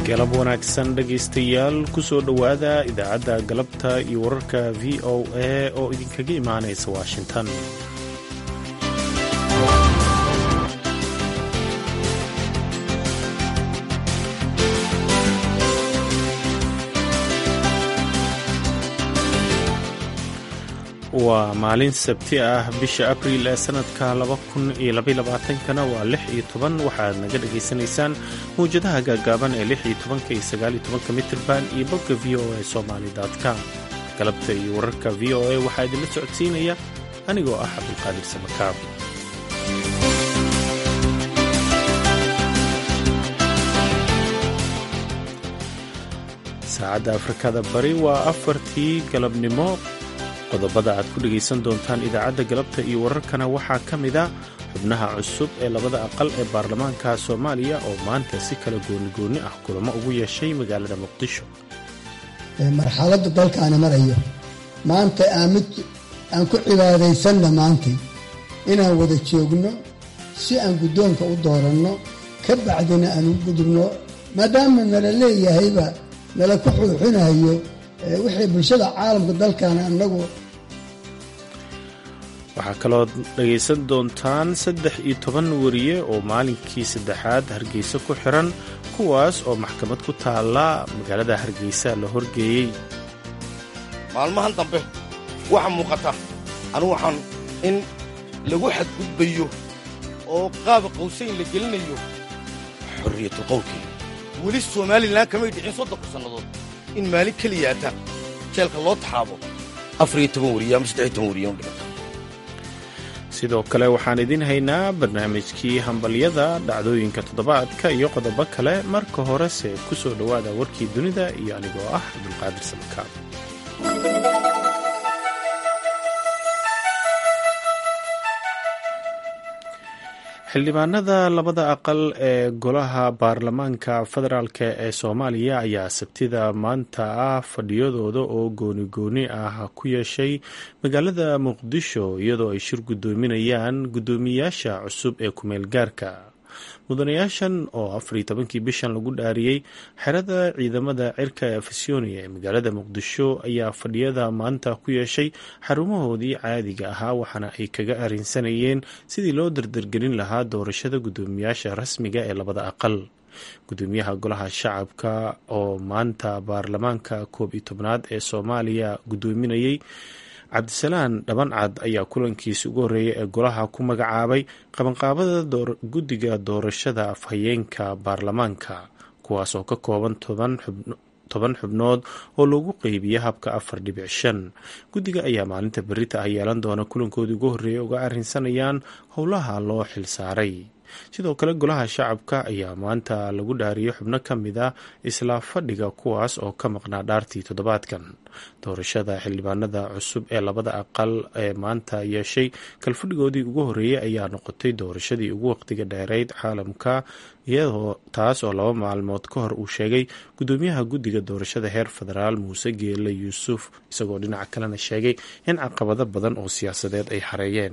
galab wanaagsan dhegaystayaal kusoo dhowaada idaacadda galabta iyo wararka v o a oo idinkaga imaanaysa washington waa maalin sabti ah bisha abriil ee sanadka kana waa lix iyo toban waxaad naga dhagaysanaysaan mawjadaha gaagaaban ee lix iyo tobanka iyo sagaal iyo tobanka mitirban iyo bogga v o a somali com galabta iyo wararka v o a waxaa idinla socodsiinaya anigoo ah cabdulqaadir samakaab saacadda afrikada bari waa afartii galabnimo qodobada aad ku dhegaysan doontaan idaacadda galabta iyo wararkana waxaa ka mid a xubnaha cusub ee labada aqal ee baarlamaanka soomaaliya oo maanta si kala goonigoonni ah kulamo ugu yeeshay magaalada muqdisho marxaladda dalkaana marayo maanta aamid aan ku cibaadaysanna maantay inaan wada joogno si aan guddoonka u dooranno ka bacdina aan u gudubno maadaama nala leeyahayba nala ku xuuxinayo wixii bulshada caalamka dalkaana annagu waxaa kaloo dhagaysan doontaan saddex iyo toban wariye oo maalinkii saddexaad hargeysa ku xiran kuwaas oo maxkamad ku taalla magaalada hargeysa la horgeeyey maalmahan dambe waxaa muuqata anigu waxaan in lagu xadgudbayo oo qaaba qawsayn la gelinayo xorriyatul qowlkii weli somalilan kamay dhicin soddonka sannadood in maalin keliyaata jeelka loo taxaabo afariyo toban wariye ama saddexiyo toban wariye dhiganta sidoo kale waxaan idiin haynaa barnaamijkii hambalyada dhacdooyinka toddobaadka iyo qodobo kale marka horese ku soo dhowaada warkii dunida iyo anigoo ah cabdulqaadir samakaab xildhibaanada labada aqal ee golaha baarlamaanka federaalk ee soomaaliya ayaa sabtida maanta ah fadhiyadooda oo gooni-gooni ah ku yeeshay magaalada muqdisho iyadoo ay shir guddoominayaan guddoomiyaasha cusub ee kumeel gaarka mudanayaashan oo afariyo tobankii bishan lagu dhaariyey xerada ciidamada cirka ee afisyonia ee magaalada muqdisho ayaa fadhiyada maanta ku yeeshay xarumahoodii caadiga ahaa waxaana ay kaga arrinsanayeen sidii loo dardargelin lahaa doorashada guddoomiyaasha rasmiga ee labada aqal guddoomiyaha golaha shacabka oo maanta baarlamaanka koob iyo tobnaad ee soomaaliya guddoominayey cabdisalaan dhabancad ayaa kulankiisi ugu horreeyay ee golaha ku magacaabay qabanqaabada guddiga doorashada afhayeenka baarlamaanka kuwaas oo ka kooban toban xubnood oo lagu qeybiya habka afar dhibic shan guddiga ayaa maalinta berita ah yeelan doona kulankoodii ugu horreeyay uga arrinsanayaan howlaha loo xilsaaray sidoo kale golaha shacabka ayaa maanta lagu dhaariyay xubno ka mid a isla fadhiga kuwaas oo ka maqnaa dhaartii toddobaadkan doorashada xildhibaanada cusub ee labada aqal ee maanta yeeshay kalfadhigoodii ugu horreeyey ayaa noqotay doorashadii ugu waqtiga dheereyd caalamka iyadoo taas oo laba maalmood ka hor uu sheegay guddoomiyaha guddiga doorashada heer federaal muuse geele yuusuf isagoo dhinaca kalena sheegay in caqabado badan oo siyaasadeed ay xareeyeen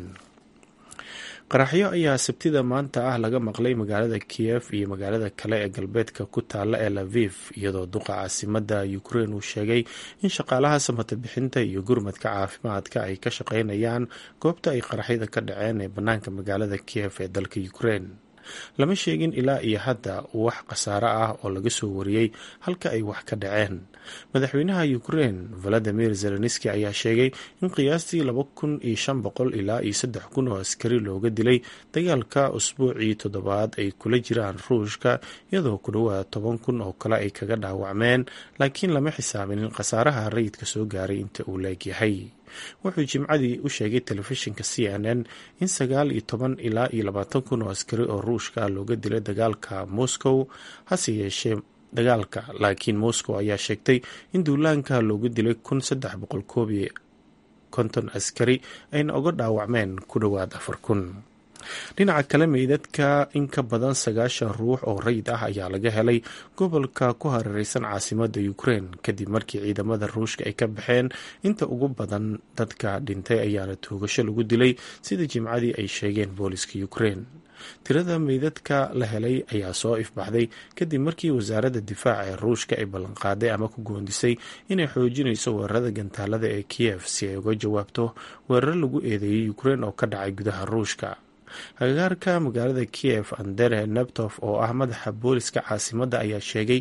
qaraxyo ayaa sabtida maanta ah laga maqlay magaalada kiyef iyo magaalada kale ee galbeedka ku taalla ee laviv iyadoo duqa caasimada ukrein uu sheegay in shaqaalaha samata bixinta iyo gurmadka caafimaadka ay ka shaqaynayaan goobta ay qaraxyada ka dhaceen ee bannaanka magaalada kiyef ee dalka ukrein lama sheegin ilaa iyo hadda wax khasaare ah oo laga soo wariyey halka ay wax ka dhaceen madaxweynaha ukrein valadimir zelenski ayaa sheegay in qiyaastii laba kun iyo shan boqol ilaa iyo saddex kun oo askari looga dilay dagaalka usbuucii toddobaad ay kula jiraan ruushka iyadoo ku dhowaad toban kun oo kale ay kaga dhaawacmeen laakiin lama xisaabinin khasaaraha rayidka soo gaaray inta uu leegyahay wuxuu jimcadii u sheegay telefishinka c n n in sagaal iyo toban ilaa iyo labaatan kun oo askari oo ruushka looga dilay dagaalka moscow hase yeeshee dagaalka laakiin moscow ayaa sheegtay in duulaanka looga dilay kun saddex boqol koob iyo konton askari ayna uga dhaawacmeen ku dhowaad afar kun dhinaca kale meydadka in ka badan sagaashan ruux oo rayid ah ayaa laga helay gobolka ku hareereysan caasimada ukrein kadib markii ciidamada ruushka ay ka baxeen inta ugu badan dadka dhintay ayaana toogasho lagu dilay sida jimcadii ay sheegeen booliska ukrein tirada meydadka la helay ayaa soo ifbaxday kadib markii wasaaradda difaaca ee ruushka ay ballanqaaday ama ku goondisay inay xoojinayso weerarada gantaalada ee kiyev si ay uga jawaabto weeraro lagu eedeeyay ukrein oo ka dhacay gudaha ruushka agagaarka magaalada kiyev andere nebtof oo ah madaxa booliska caasimadda ayaa sheegay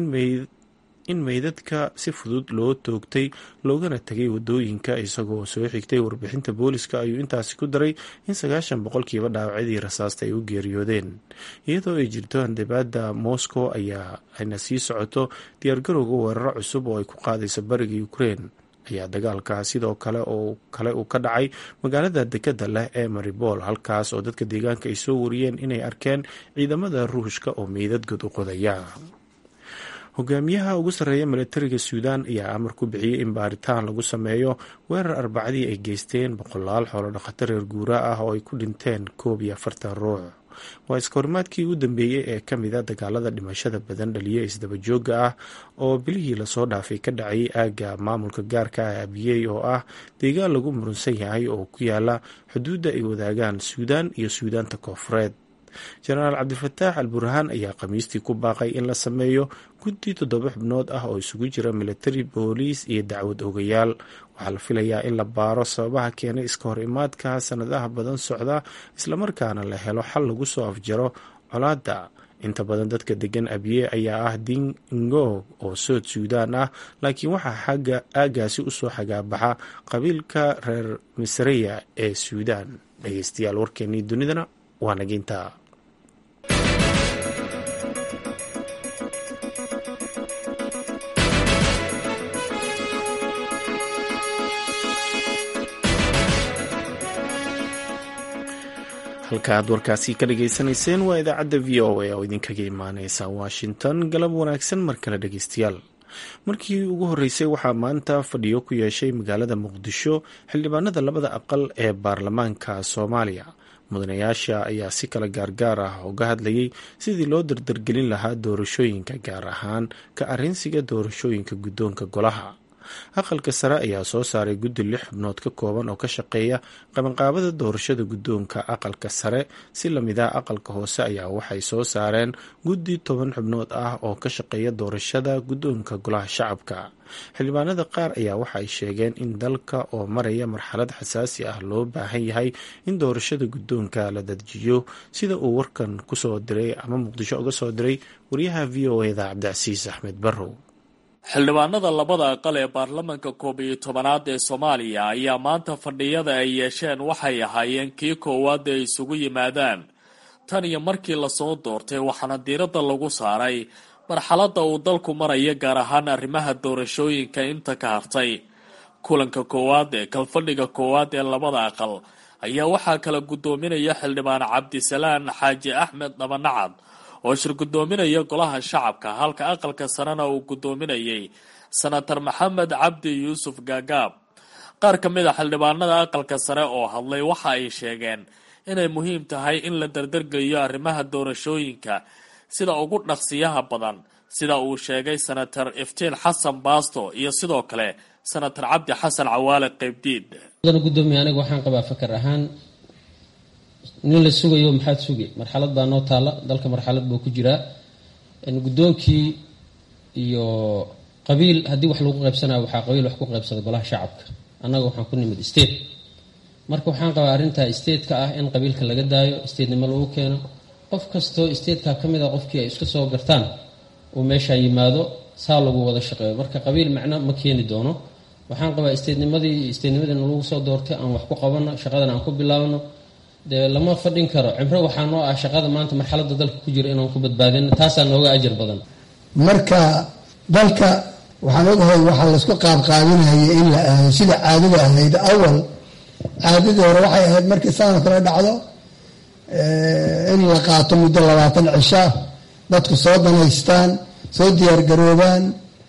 in meydadka si fudud loo toogtay loogana tegay wadooyinka isagoo soo xigtay warbixinta booliska ayuu intaasi ku daray in sagaashan boqolkiiba dhaawacyadii rasaasta ay u geeriyoodeen iyadoo ay jirto handabaada moscow ayaa ayna sii socoto diyaargarowga weeraro cusub oo ay ku qaadayso bariga ukrein ayaa dagaalka sidoo kale oo kale uu ka dhacay magaalada dekada leh ee maribol halkaas oo dadka deegaanka ay soo wariyeen inay arkeen ciidamada ruushka oo meydad god u qodaya hogaamiyaha ugu sarreeya milatariga suudaan ayaa amar ku bixiyey in baaritaan lagu sameeyo weerar arbacadii ay geysteen boqolaal xoolo dhaqato reer guura ah oo ay ku dhinteen koob iyo afartan ruux waa iskahorimaadkii ugu dambeeyey ee ka mida dagaalada dhimashada badan dhaliya isdabajooga ah oo bilihii lasoo dhaafay ka dhacayay aagga maamulka gaarka ah abiyey oo ah deegaan lagu murunsan yahay oo ku yaala xuduudda ay wadaagaan suudaan iyo suudaanta koofureed jenaraal cabdifataax al burhaan ayaa khamiistii ku baaqay in la sameeyo guddi toddoba xubnood ah oo isugu jira militari booliis iyo dacwad ogayaal waxaa la filayaa in la baaro sababaha keenay iska hor imaadka sanadaha badan socda islamarkaana la helo xal lagu soo afjaro colaadda inta badan dadka degan abiye ayaa ah dingoog oo sood suudaan ah laakiin waxaa xagga aagaasi usoo xagaabaxa qabiilka reer misreya ee suudaan dhegeystayaal warkeenii dunidana waa naginta halka aad warkaasi ka dhageysanayseen waa idaacadda v o a oo idinkaga imaaneysa washington galab wanaagsan mar kale dhegeystayaal markii ugu horreysay waxaa maanta fadhiyo ku yeeshay magaalada muqdisho xildhibaanada labada aqal ee baarlamaanka soomaaliya mudanayaasha ayaa si kale gaargaar ah uga hadlayay sidii loo dardargelin lahaa doorashooyinka gaar ahaan ka arrinsiga doorashooyinka guddoonka golaha aqalka sare ayaa soo saaray guddi lix xubnood ka kooban oo ka shaqeeya qabanqaabada doorashada guddoonka aqalka sare si lamid ah aqalka hoose ayaa waxay soo saareen guddi toban xubnood ah oo ka shaqeeya doorashada guddoonka golaha shacabka xildhibaanada qaar ayaa waxa ay sheegeen in dalka oo maraya marxalad xasaasi ah loo baahan yahay in doorashada guddoonka la dadjiyo sida uu warkan kusoo diray ama muqdisho uga soo diray wariyaha v o eda cabdicasiis axmed barrow xildhibaanada labada aqal ee baarlamaanka koob iyo tobanaad ee soomaaliya ayaa maanta fadhiyada ay yeesheen waxay ahaayeen kii koowaad ay isugu yimaadaan tan iyo markii lasoo doortay waxaana diiradda lagu saaray marxaladda uu dalku maraya gaar ahaan arrimaha doorashooyinka inta ka hartay kulanka koowaad ee kalfadhiga koowaad ee labada aqal ayaa waxaa kala guddoominaya xildhibaan cabdisalaan xaaji axmed dhabanacad oo shir guddoominaya golaha shacabka halka aqalka sarena uu guddoominayay senator maxamed cabdi yuusuf gaagaab qaar ka mid a xildhibaanada aqalka sare oo hadlay waxa ay sheegeen inay muhiim tahay in la dardargeliyo arrimaha doorashooyinka sida ugu dhaqsiyaha badan sida uu sheegay senator iftiin xasan baasto iyo sidoo kale senator cabdi xasan cawaale qeybdiid gudoomiye aniga waxaan qabaa fakar ahaan nin la sugayo maxaad sugi marxalad baa noo taala dalka marxalad buu ku jiraa guddoonkii iyo qabiil haddii wax lagu qaybsanaya waxaa qabiil wax ku qaybsada golaha shacabka annaga waxaan ku nimid state marka waxaan qabaa arrintaa stateka ah in qabiilka laga daayo statenimo lagu keeno qof kastoo stateka ka mid a qofkii ay iska soo gartaan uu meeshaa yimaado saa lagu wada shaqeeyo marka qabiil macno ma keeni doono waxaan qabaa statenimadii statenimadii lagu soo doortay aan wax ku qabano shaqadan aan ku bilaabno dee lama fadhin karo cibro waxaa noo ah shaqada maanta marxaladda dalka ku jira inaan ku badbaadino taasaa nooga ajar badan marka dalka waxaan ogahay waxaa laysku qaabqaabinaya in la aado sida caadada ahayd awal caadadii hore waxay ahayd markii sanad kale dhacdo in la qaato muddo labaatan cisha dadku soo danaystaan soo diyaargaroobaan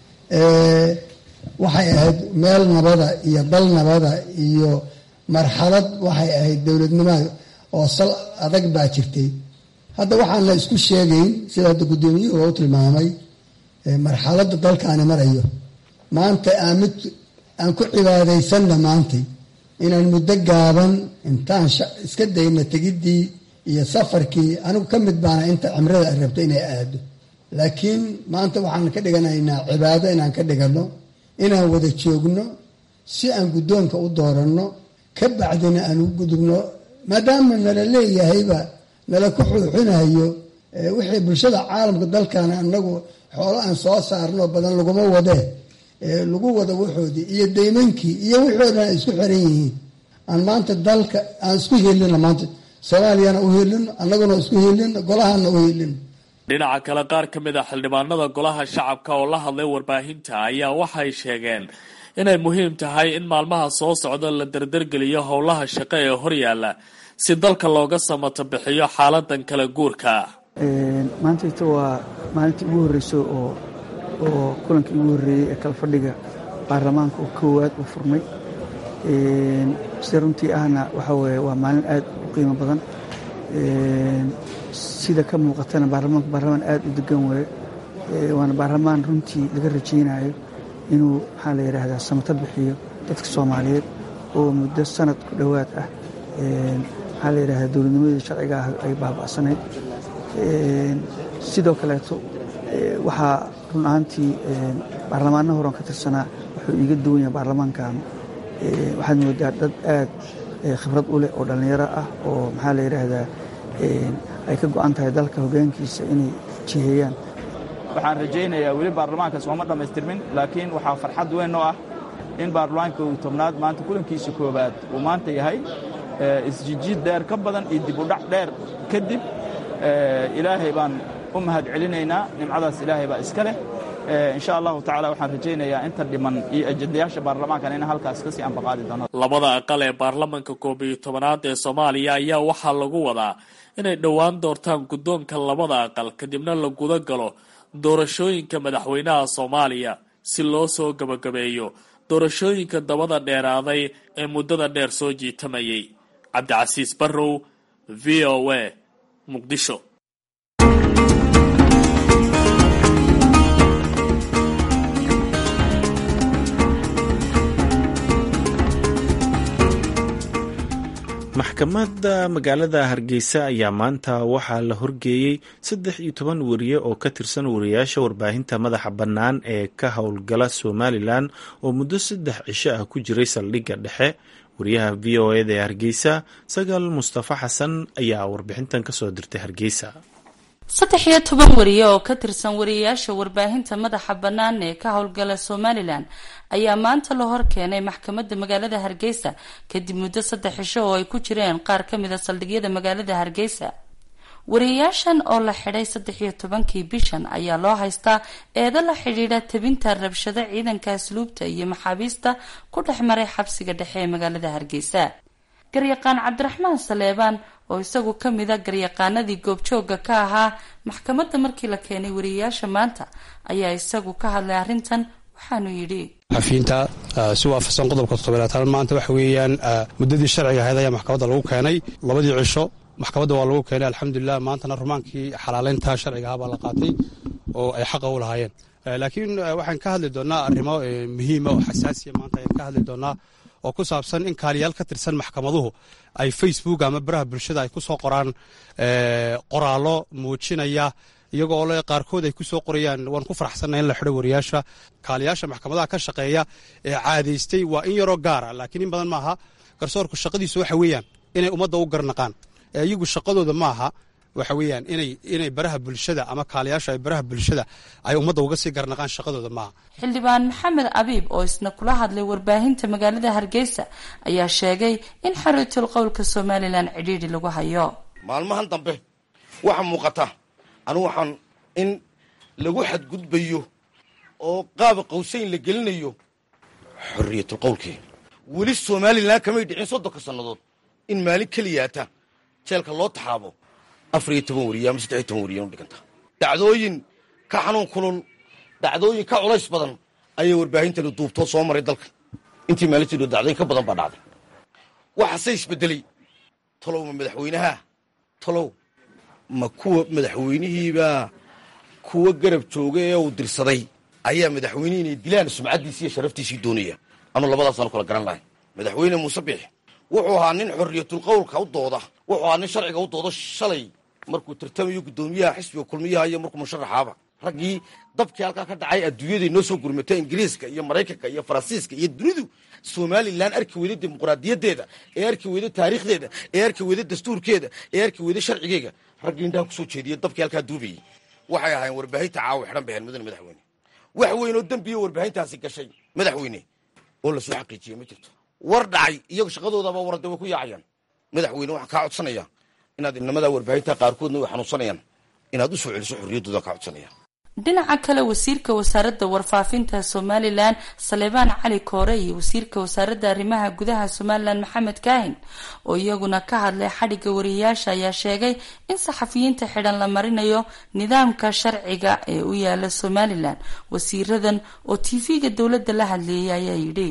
waxay ahayd meel nabada iyo dal nabada iyo marxalad waxay ahayd dowladnimada oo sal adag baa jirtay hadda waxaan la isku sheegayn sida hadda guddoomiyuhu u tilmaamay marxaladda dalkaani marayo maanta aan mid aan ku cibaadaysanna maantay inaan muddo gaaban intaan iska dayna tegiddii iyo safarkii anigu ka mid baana inta cimrada ay rabto inay aado laakiin maanta waxaan ka dhiganaynaa cibaado inaan ka dhiganno inaan wada joogno si aan guddoonka u dooranno ka bacdina aan ugu gudubno maadaama nala leeyahayba nala ku xuuxinayo wixii bulshada caalamka dalkan anagu xoolo aan soo saarno badan laguma wadee lagu wado waxoodii iyo daymankii iyo wixii o dhan ay isku xiran yihiin aan maanta dalka aan isku helino maanta soomaaliyana u helino annaguna isku helino golahana u helino dhinaca kale qaar ka mid a xildhibaanada golaha shacabka oo la hadlay warbaahinta ayaa waxay sheegeen inay muhiim tahay in maalmaha soo socda la dardargeliyo howlaha shaqo ee horyaala si dalka looga samato bixiyo xaaladan kala guurka maantayta waa maalintii ugu horreyso oo oo kulankii ugu horreeyey ee kala fadhiga baarlamaanka oo koowaad uu furmay sida runtii ahna waxaa weeye waa maalin aad u qiimo badan sida ka muuqatana baarlamaanku baarlamaan aad u degan weeye waana baarlamaan runtii laga rajaynayo inuu maxaa la yidhaahdaa samato bixiyo dadka soomaaliyeed oo muddo sanad ku dhowaad ah maxaa la yidhahdaa dowladnimadii sharciga ah ay baaba'sanayd sidoo kaleeto waxaa run ahaantii baarlamaanna horan ka tirsanaa wuxuu iiga duwan yahay baarlamaankan waxaad moodaa dad aad khibrad u leh oo dhallinyaro ah oo maxaa la yidhaahdaa ay ka go'an tahay dalka hoggaankiisa inay jiheeyaan waxaan rajaynayaa weli baarlamaankaas ooma dhammaystirmin laakiin waxaa farxad weyn oo ah in baarlamaanka uu tobnaad maanta kulankiisa koowaad uu maanta yahay isjijiid dheer ka badan iyo dib u dhac dheer kadib ilaahay baan u mahad celinaynaa nimcadaas ilaahay baa iska leh insha allahu tacala waxaan rajaynayaa inta dhiman iyo ajendayaasha baarlamaankan in halkaas kasii ambaqaadi doono labada aqal ee baarlamanka koob iyo tobanaad ee soomaaliya ayaa waxaa lagu wadaa inay dhowaan doortaan guddoonka labada aqal kadibna la guda galo doorashooyinka madaxweynaha soomaaliya si loo soo gabagabeeyo doorashooyinka dabada dheeraaday ee muddada dheer soo jiitamayay cabdicasiis barrow v o a muqdisho maxkamadda magaalada hargeysa ayaa maanta waxaa la horgeeyey saddex iyo toban wariye oo ka tirsan wariyaasha warbaahinta madaxa bannaan ee ka howlgala somalilan oo muddo saddex cisho ah ku jiray saldhigga dhexe wariyaha v o eda ee hargeysa sagaal mustafa xasan ayaa warbixintan kasoo dirtay hargeysa saddex iyo toban wariye oo ka tirsan wariyayaasha warbaahinta madaxa bannaan ee ka howlgala somalilan ayaa maanta la hor keenay maxkamadda magaalada hargeysa kadib muddo saddex cisho oo ay ku jireen qaar ka mid a saldhigyada magaalada hargeysa wariyayaashan oo la xidhay saddex iyo tobankii bishan ayaa loo haystaa eedo la xidhiidha tabinta rabshado ciidanka asluubta iyo maxaabiista ku dhex maray xabsiga dhexe ee magaalada hargeysa garyaqaan cabdiraxmaan saleebaan oo isagu ka mid a garyaqaanadii goobjooga ka ahaa maxkamadda markii la keenay wariyayaasha maanta ayaa isagu ka hadlay arrintan waxaanu yidhi xafiinta si waafaqsan qodobka toddobaatan maanta waxa weeyaan muddadii sharciga ahayd ayaa maxkamadda lagu keenay labadii cisho maxkamadda waa lagu keenay alxamdulilah maantana rumaankii xalaaleynta sharciga ahaa baa la qaatay oo ay xaqa u lahaayeen laakiin waxaan ka hadli doonaa arrimo muhiima oo xasaasiya maanta ayaan ka hadli doonaa oo ku saabsan in kaaliyaal ka tirsan maxkamaduhu ay facebook ama baraha bulshada ay ku soo qoraan qoraallo muujinaya iyagoo ole qaarkood ay ku soo qorayaan waan ku faraxsanna in la xidho wariyaasha kaaliyaasha maxkamadaha ka shaqeeya ee caadaystay waa in yaroo gaara laakiin in badan maaha garsoorku shaqadiisu waxa weeyaan inay ummadda u garnaqaan iyagu shaqadooda maaha waxa weeyaan inay inay baraha bulshada ama kaaliyaasha ay baraha bulshada ay ummadda uga sii garnaqaan shaqadooda maaha xildhibaan maxamed abiib oo isna kula hadlay warbaahinta magaalada hargeysa ayaa sheegay in xariitul qowlka somalilan cidhiidhi lagu hayo maalmahan dambe waxa muuqata anigu waxaan in lagu xadgudbayo oo qaaba qawsayn la gelinayo xorriyatul qowlkii weli somalilan kamay dhicin soddonka sannadood in maalin keliyaata jeelka loo taxaabo afar iyo toban wariye ama saddex iyo toban wariye u dhiganta dhacdooyin ka xanuun kulul dhacdooyin ka culays badan ayay warbaahintani duubtoo soo maray dalka intii maalintii dacdooyin ka badan baa dhacday waxaase isbedelay talow ma madaxweynaha talow ma kuwa madaxweynihiibaa kuwa garab jooga ee uu dirsaday ayaa madaxweynihii inay dilaan sumcaddiisi iyo sharaftiisii doonaya anuu labadaasaan kala garan lahay madaxweyne muuse biix wuxuu ahaa nin xorriyatulqowlka u dooda wuxuu ahaa nin sharciga u doodo shalay markuu tartamayo guddoomiyaha xisbiga kulmiyaha iyo markuu musharaxaaba raggii dabkii halkaa ka dhacay adduunyaday noo soo gurmata ingiriiska iyo maraykanka iyo faransiiska iyo dunidu somalilan arki weyda dimuqraadiyaddeeda ee arki weyda taariikhdeeda ee arki weyda dastuurkeeda ee arki weyda sharcigeega raggii indhaha kusoo jeediya dabkii halkaa duubayay waxay ahaayeen warbaahinta caawa xidhan bay ahayn mudane madaxweyne wax weyn oo dembiya warbaahintaasi gashay madaxweyne oo lasoo xaqiijiyey ma jirto war dhacay iyago shaqadoodaba warade way ku yaacayaan madaxweyne waxaan kaa codsanayaa inaad inamadaa warbaahinta qaarkoodna way xanuunsanayaan inaad u soo celiso xorriyaddooda kaa codsanaya dhinaca kale wasiirka wasaaradda warfaafinta somalilan saleebaan cali koore iyo wasiirka wasaaradda arrimaha gudaha somalilan maxamed kaahin oo iyaguna ka hadlay xadhigga wariyayaasha ayaa sheegay in saxafiyiinta xidhan la marinayo nidaamka sharciga ee u yaala somalilan wasiiradan oo tv-ga dowladda la hadleeyay ayaa yidhi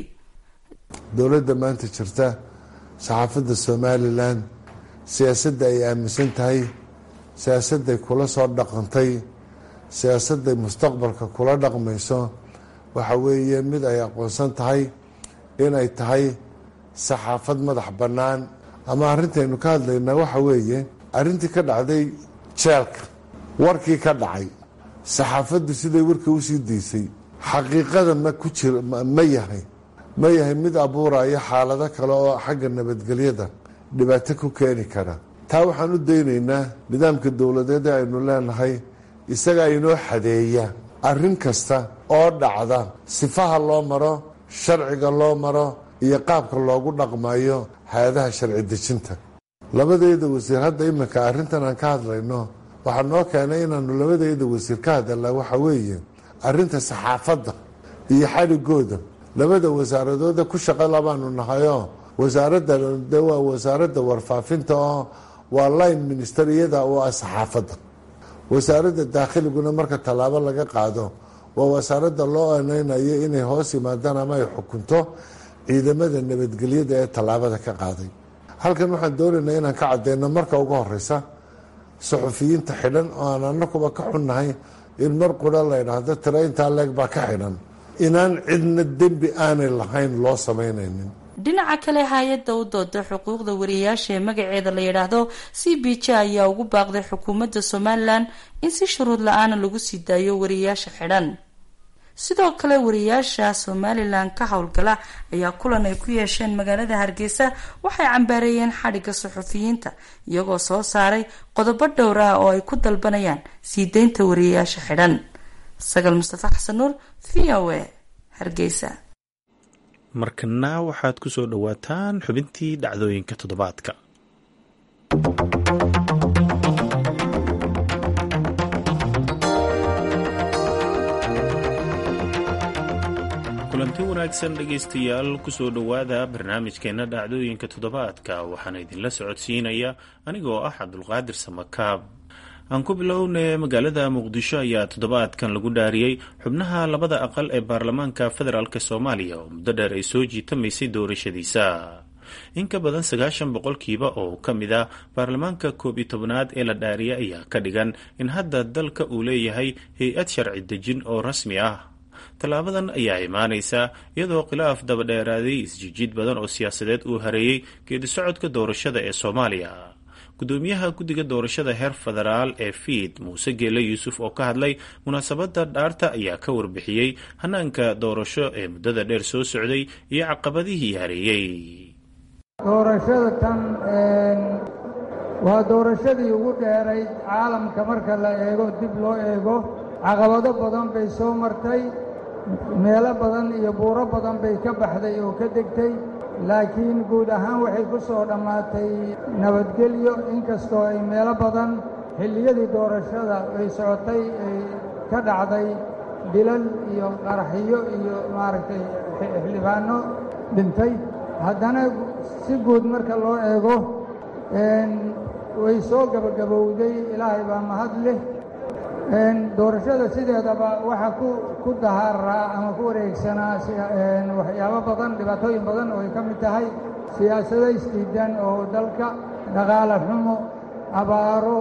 dowladda maanta jirta saxaafadda somalilan siyaasadda ay aaminsan tahay siyaasadday kula soo dhaqantay siyaasadday mustaqbalka kula dhaqmayso waxa weeye mid ay aqoonsan tahay inay tahay saxaafad madax bannaan ama arrintaynu ka hadlaynaa waxa weeye arrintii ka dhacday jeelka warkii ka dhacay saxaafaddu siday warka usii daysay xaqiiqada ma ku jir ma yahay ma yahay mid abuuraya xaalado kale oo xagga nabadgelyada dhibaato ku keeni kara taa waxaan u daynaynaa nidaamka dowladeed ee aynu leenahay isagaa inoo xadeeya arrin kasta oo dhacda sifaha loo maro sharciga loo maro iyo qaabka loogu dhaqmayo hay-adaha sharci dejinta labadeeda wasiir hadda iminka arrintan aan ka hadlayno waxaa noo keenay inaanu labadeeda wasiir ka hadalnaa waxa weeye arrinta saxaafadda iyo xadhigooda labada wasaaradooda ku shaqo labaanu nahayoo wasaaradda de waa wasaaradda warfaafinta oo waa line minister iyada oo ah saxaafadda wasaaradda daakhiliguna marka tallaabo laga qaado waa wasaaradda loo aneynayo inay hoos yimaadaan ama ay xukunto ciidamada nabadgelyada ee tallaabada ka qaaday halkan waxaan doonaynaa inaan ka cadeyno marka ugu horeysa suxufiyiinta xidhan oo aan anakuba ka xunnahay in mar qura la ydhaahdo tira intaa leeg baa ka xidhan inaan cidna dembi aanay lahayn loo samaynaynin dhinaca kale hay-adda u dooda xuquuqda wariyayaasha ee magaceeda la yidhaahdo c b j ayaa ugu baaqday xukuumadda somalilan in si shuruud la-aana lagu sii daayo wariyayaasha xidhan sidoo kale wariyayaasha somalilan ka howlgala ayaa kulan ay ku yeesheen magaalada hargeysa waxay cambaareeyeen xadhigga suxufiyiinta iyagoo soo saaray qodobo dhowr ah oo ay ku dalbanayaan sii deynta wariyayaasha xidhan sagal mustafa xasan nuur v o a hargeysa markana waxaad ku soo dhowaataan xubintii dhacdooyinka toddobaadka kulanti wanaagsan dhegaystayaal kusoo dhowaada barnaamijkeena dhacdooyinka toddobaadka waxaana idinla socodsiinaya anigoo ah cabdulqaadir samakaab aan ku bilownay magaalada muqdisho ayaa toddobaadkan lagu dhaariyey xubnaha labada aqal ee baarlamaanka federaalk soomaaliya oo muddo dheer ay soo jiitamaysay doorashadiisa in ka badan sagaashan boqolkiiba oo ka mid ah baarlamaanka koob iyo tobnaad ee la dhaariyay ayaa ka dhigan in hadda dalka uu leeyahay hay-ad sharci dejin oo rasmi ah tallaabadan ayaa imaanaysa iyadoo khilaaf dabadheeraaday isjijiid badan oo siyaasadeed uu hareeyey geedi socodka doorashada ee soomaaliya gudoomiyaha guddiga doorashada heer federaal ee fiid muuse geele yuusuf oo ka hadlay munaasabadda dhaarta ayaa ka warbixiyey hanaanka doorasho ee muddada dheer soo socday iyo caqabadihii hareeyey doorashada tan waa doorashadii ugu dheerayd caalamka marka la eego dib loo eego caqabado badan bay soo martay meelo badan iyo buuro badan bay ka baxday oo ka degtay laakiin guud ahaan waxay ku soo dhammaatay nabadgelyo inkastoo ay meelo badan xilliyadii doorashada ay socotay ay ka dhacday dilal iyo qaraxiyo iyo maaragtay xildhibaanno dhintay haddana si guud marka loo eego way soo gabagabowday ilaahay baa mahad leh doorashada sideedaba waxaa ku dahaaraa ama ku wareegsanaa waxyaabo badan dhibaatooyin badan oo ay ka mid tahay siyaasado isdiidan oo dalka dhaqaale xumo abaaro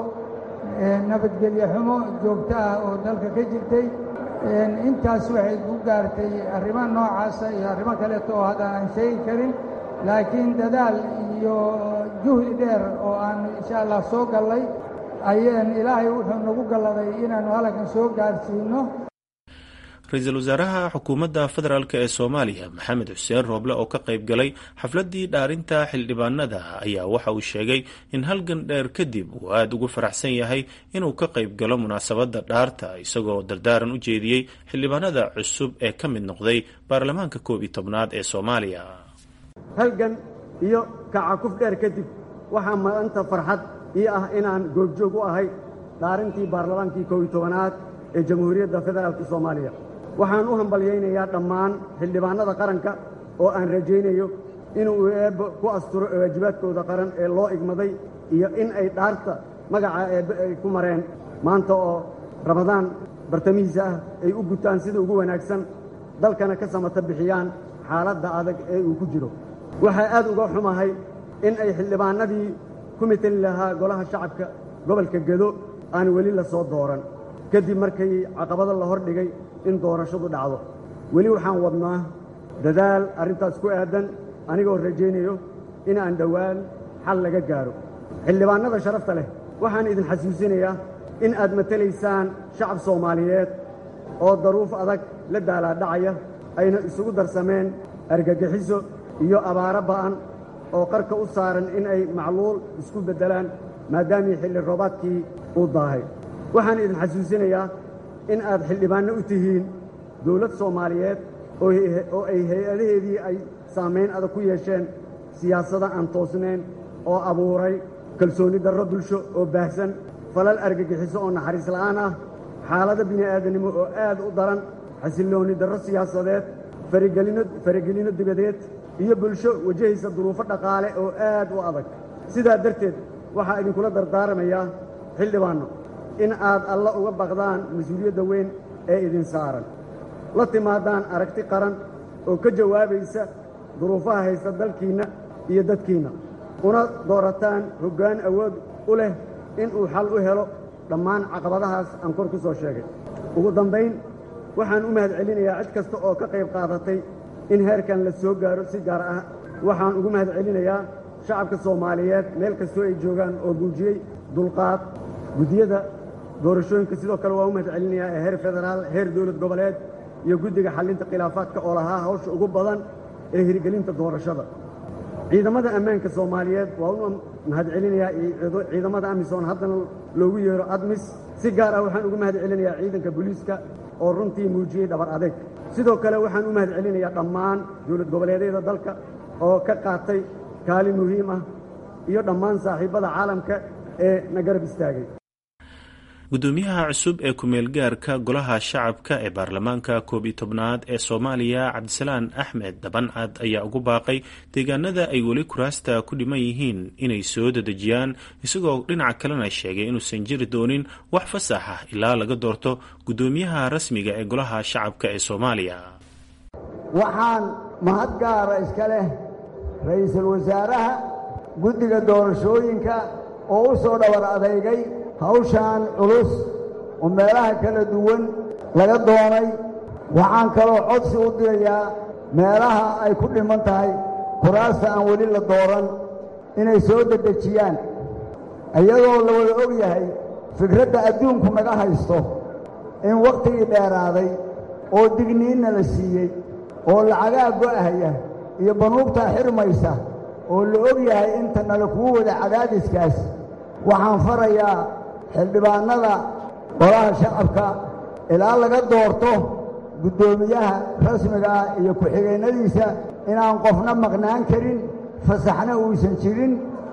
nabadgelyo xumo joogto ah oo dalka ka jirtay intaas waxay ku gaartay arrimo noocaasa iyo arrimo kaleeto oo haddaan aan sheegi karin laakiin dadaal iyo juhdi dheer oo aan insha allah soo gallay ayeen ilaahay wuxuu nagu galladay inaannu halkan soo gaarsiinno ra-iisul wasaaraha xukuumadda federaalk ee soomaaliya maxamed xuseen rooble oo ka qayb galay xafladdii dhaarinta xildhibaanada ayaa waxa uu sheegay in halgan dheer kadib uu aada ugu faraxsan yahay inuu ka qayb galo munaasabadda dhaarta isagoo dardaaran u jeediyey xildhibaanada cusub ee ka mid noqday baarlamaanka koob iyo tobnaad ee soomaaliya halgan iyo kacakuf dheer kadib waxaa maanta farxad ii ah inaan goobjoog u ahay dhaarintii baarlamaankii koob iyo tobanaad ee jamhuuriyadda federaalk soomaaliya waxaan u hambalyaynayaa dhammaan xildhibaannada qaranka oo aan rajaynayo inuu eebbe ku asturo waajibaadkooda qaran ee loo igmaday iyo in ay dhaarta magaca eebbe ay ku mareen maanta oo ramadaan bartamihiisa ah ay u gutaan sida ugu wanaagsan dalkana ka samata bixiyaan xaaladda adag ee uu ku jiro waxaa aad uga xumahay in ay xildhibaannadii ku mitali lahaa golaha shacabka gobolka gedo aan weli la soo dooran kadib markay caqabado la hor dhigay in doorashadu dhacdo weli waxaan wadnaa dadaal arrintaas ku aaddan anigoo rajaynayo in aan dhowaan xal laga gaaro xildhibaannada sharafta leh waxaan idin xasuusinayaa in aad matelaysaan shacab soomaaliyeed oo daruuf adag la daalaadhacaya ayna isugu darsameen argagixiso iyo abaaro ba'an oo qarka u saaran in ay macluul isku beddelaan maadaamii xilli roobaadkii uu daahay waxaan idin xasuusinayaa in aad xildhibaanno u tihiin dawlad soomaaliyeed oo ay hay-adaheedii ay saamayn adag ku yeesheen siyaasada aan toosnayn oo abuuray kalsoonni darro bulsho oo baahsan falal argagixiso oo naxariis la'aan ah xaalado bini'aadanimo oo aad u daran xasilloonni darro siyaasadeed faragelinno dibadeed iyo bulsho wajahaysa duruufo dhaqaale oo aad u adag sidaa darteed waxaa idinkula dardaaramayaa xildhibaanno in aad alla uga baqdaan mas-uuliyadda weyn ee idin saaran la timaadaan aragti qaran oo ka jawaabaysa duruufaha haysta dalkiinna iyo dadkiinna una doorataan hoggaan awood u leh inuu xal u helo dhammaan caqabadahaas aan kor ku soo sheegay ugu dambayn waxaan u mahad celinayaa cid kasta oo ka qayb qaadatay in heerkan la soo gaaro si gaar ah waxaan ugu mahad celinayaa shacabka soomaaliyeed meel kastoo ay joogaan oo muujiyey dulqaad guddiyada doorashooyinka sidoo kale waa u mahad celinayaa ee heer federaal heer dowlad goboleed iyo guddiga xallinta khilaafaadka oo lahaa hawsha ugu badan ee hirgelinta doorashada ciidamada ammaanka soomaaliyeed waa u mahad celinayaa ciidamada amisom haddana loogu yeero admis si gaar ah waxaan ugu mahad celinayaa ciidanka booliiska oo runtii muujiyey dhabar adeeg sidoo kale waxaan u mahad celinayaa dhammaan dowlad goboleedyada dalka oo ka qaatay kaalin muhiim ah iyo dhammaan saaxiibbada caalamka ee na garab istaagay gudoomiyaha cusub ee ku-meel gaarka golaha shacabka ee baarlamaanka koob iyo tobnaad ee soomaaliya cabdisalaan axmed dabancad ayaa ugu baaqay deegaanada ay weli kuraasta ku dhiman yihiin inay soo dadejiyaan isagoo dhinaca kalena sheegay inuusan jiri doonin wax fasax ah ilaa laga doorto gudoomiyaha rasmiga ee golaha shacabka ee soomaaliya waxaan mahad gaara iska leh ra'iisul wasaaraha guddiga doorashooyinka oo u soo dhabar adeygay hawshaan culus oo meelaha kala duwan laga doonay waxaan kaloo codsi u dirayaa meelaha ay ku dhiman tahay kuraasta aan weli la dooran inay soo dedejiyaan iyadoo la wada og yahay fikradda adduunku naga haysto in wakhtigii dheeraaday oo digniinna la siiyey oo lacagaa go'ahaya iyo banuubtaa xirmaysa oo la og yahay inta nala kugu wada cadaadiskaas waxaan farayaa xildhibaannada golaha shacabka ilaa laga doorto guddoomiyaha rasmiga ah iyo ku-xigeennadiisa inaan qofna maqnaan karin fasaxna uusan jirin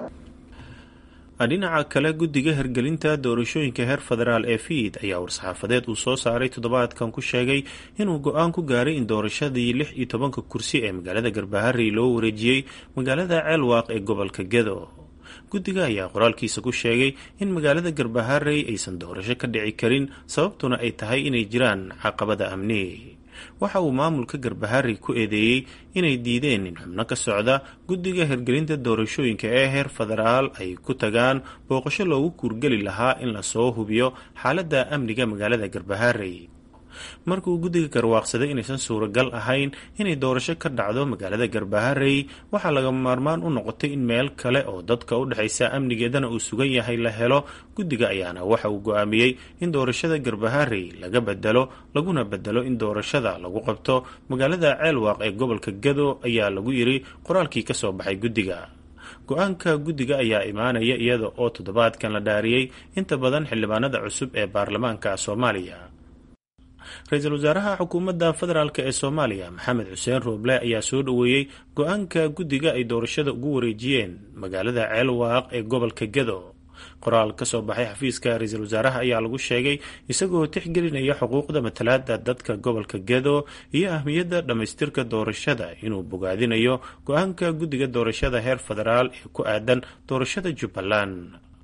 dhinaca kale guddiga hirgelinta doorashooyinka heer federaal ee fiid ayaa war-saxaafadeed uu soo saaray toddobaadkan ku sheegay inuu go-aan ku gaaray in doorashadii lix iyo tobanka kursi ee magaalada garbaharey loo wareejiyey magaalada ceelwaaq ee gobolka gedo guddiga ayaa qoraalkiisa ku sheegay in magaalada garbaharey aysan doorasho ka dhici karin sababtuna ay tahay inay jiraan caqabada amni waxa uu maamulka garbaharey ku eedeeyey inay diideen in xubno ka socda guddiga hirgelinta doorashooyinka ee heer federaal ay ku tagaan booqasho loogu kuurgeli lahaa in lasoo hubiyo xaaladda amniga magaalada garbaharey markuu guddiga garwaaqsaday inaysan suuragal ahayn inay doorasho ka dhacdo magaalada garbaharey waxaa laga maarmaan u noqotay in meel kale oo dadka u dhexaysa amnigeedana uu sugan yahay la helo guddiga ayaana waxa uu go-aamiyey in doorashada garbaharey laga bedelo laguna bedelo in doorashada lagu qabto magaalada ceelwaaq ee gobolka gado ayaa lagu yiri qoraalkii ka soo baxay guddiga go-aanka guddiga ayaa imaanaya iyada oo toddobaadkan la dhaariyey inta badan xildhibaanada cusub ee baarlamaanka soomaaliya ra-iisul wasaaraha xukuumadda federaalk ee soomaaliya maxamed xuseen rooble ayaa soo dhoweeyey go-aanka guddiga ay doorashada ugu wareejiyeen magaalada ceelwaaq ee gobolka gado qoraal ka soo baxay xafiiska ra-iisul wasaaraha ayaa lagu sheegay isagoo tixgelinaya xuquuqda matalaada dadka gobolka gado iyo ahmiyadda dhammaystirka doorashada inuu bogaadinayo go-aanka guddiga doorashada heer federaal ee ku aadan doorashada jubbaland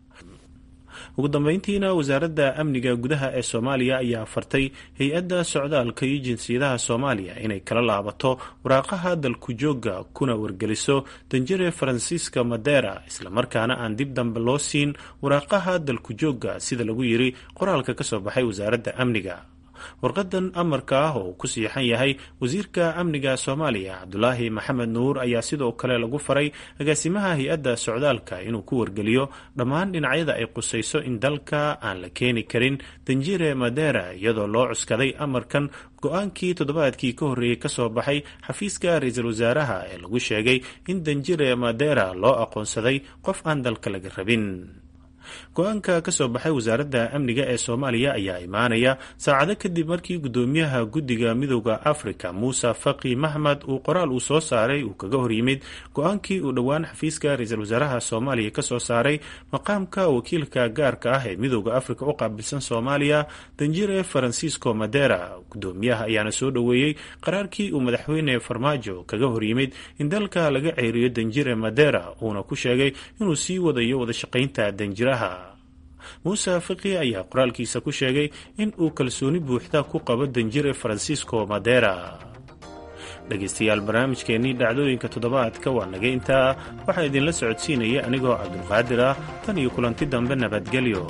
ugu dambeyntiina wasaaradda amniga gudaha ee soomaaliya ayaa fartay hay-adda socdaalka iyo jinsiyadaha soomaaliya inay kala laabato waraaqaha dalku joogga kuna wargeliso danjire faransiiska madera islamarkaana aan dib dambe loo siin waraaqaha dalku joogga sida lagu yiri qoraalka ka soo baxay wasaaradda amniga warqadan amarka ah oo ku siixan yahay wasiirka amniga soomaaliya cabdulaahi maxamed nuur ayaa sidoo kale lagu faray agaasimaha hay-adda socdaalka inuu ku wargeliyo dhammaan dhinacyada ay qusayso in dalka aan la keeni karin danjire madera iyadoo loo cuskaday amarkan go-aankii toddobaadkii ka horreeyey kasoo baxay xafiiska ra-iisul wasaaraha ee lagu sheegay in danjire madera loo aqoonsaday qof aan dalka laga rabin go-aanka ka soo baxay wasaaradda amniga ee soomaaliya ayaa imaanaya saacado kadib markii guddoomiyaha guddiga midooda afrika muuse faqi maxmed uu qoraal uu soo saaray uu kaga horyimid go-aankii uu dhowaan xafiiska ra-iisul wasaaraha soomaaliya ka soo saaray maqaamka wakiilka gaarka ah ee midooda afrika u qaabilsan soomaaliya danjire faransiisco madera guddoomiyaha ayaana soo dhoweeyey qaraarkii uu madaxweyne farmaajo kaga horyimid in dalka laga ceeriyo danjire madera uuna ku sheegay inuu sii wadayo wadashaqaynta danjiraha muuse fiqi ayaa qoraalkiisa ku sheegay in uu kalsooni buuxda ku qabo danjire faransiisco madera dhegaystayaal barnaamijkeennii dhacdooyinka toddobaadka waa naga intaa waxaa idinla socodsiinaya anigoo cabdulqaadir ah tan iyo kulanti dambe nabadgelyo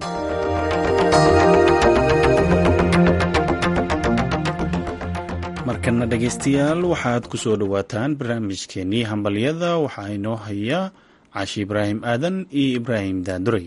markana dhegaystayaal waxaad ku soo dhowaataan barnaamijkeennii hambalyada waxaa inoo haya caashi ibraahim aadan iyo ibraahim daanduray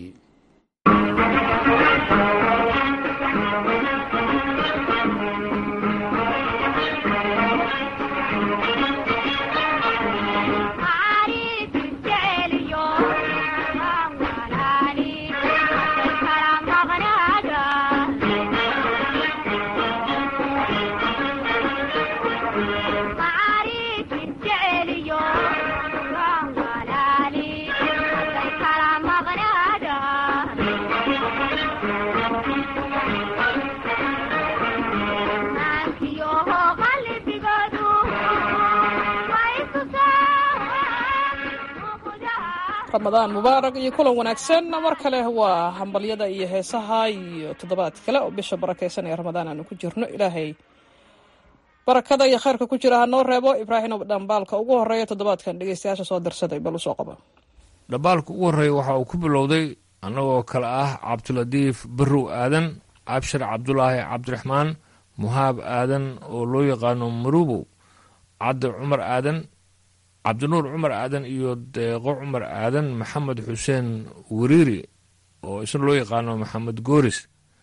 ramadaan mubaarak iyo kulan wanaagsan mar kale waa hambalyada iyo heesaha iyo toddobaad kale oo bisha barakaysan ee ramadaan aanu ku jirno ilaahay barakada iyo khayrka ku jira hanoo reebo ibraahim dhambaalka ugu horeeya toddobaadkan dhegeystayaasha soo darsaday bal usoo qaba dhambaalka ugu horreeya waxa uu ku bilowday annagoo kale ah cabdiladiif barrow aadan cabshir cabdulaahi cabdiraxmaan muhaab aadan oo loo yaqaano marubow cabdi cumar aadan cabdinuur cumar aadan iyo deeqo cumar aadan maxamed xuseen wariiri oo isna loo yaqaano maxamed gooris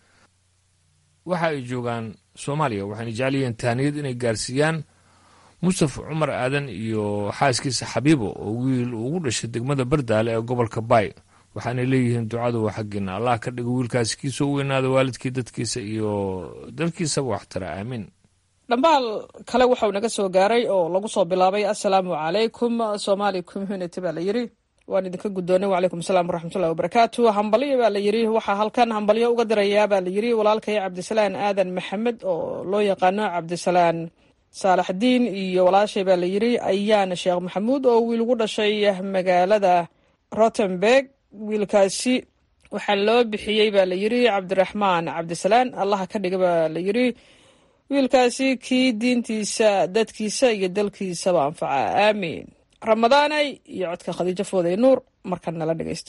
waxa ay joogaan soomaaliya waxayna jecel yihiin taaniyad inay gaarsiiyaan mustafa cumar aadan iyo xaaskiisa xabiibo oo wiil ugu dhashay degmada bardaale ee gobolka baay waxaanay leeyihiin ducadu waa xaggeena allah ka dhigo wiilkaasi kiisa u weynaada waalidkii dadkiisa iyo dalkiisaba waxtara aamiin dhambaal kale waxau naga soo gaaray oo lagu soo bilaabay assalaamu calaykum somali community baa la yiri waan idinka guddoonay wacalaykum asalaam waraxmatullahi wabarakaatu hambalyo baa la yiri waxaa halkan hambalyo uga dirayaa baa la yiri walaalkay cabdisalaan aadan maxamed oo loo yaqaano cabdisalaan saalaxdiin iyo walaashay baa la yiri ayaana sheekh maxamuud oo wiil ugu dhashay magaalada rotenberg wiilkaasi waxaa loo bixiyey baa la yiri cabdiraxmaan cabdisalaan allaha ka dhiga baa la yiri wiilkaasi kii diintiisa dadkiisa iyo dalkiisaba anfaca aamiin ramadaanay iyo codka khadiijo fooday nuur markan nala dhegaysta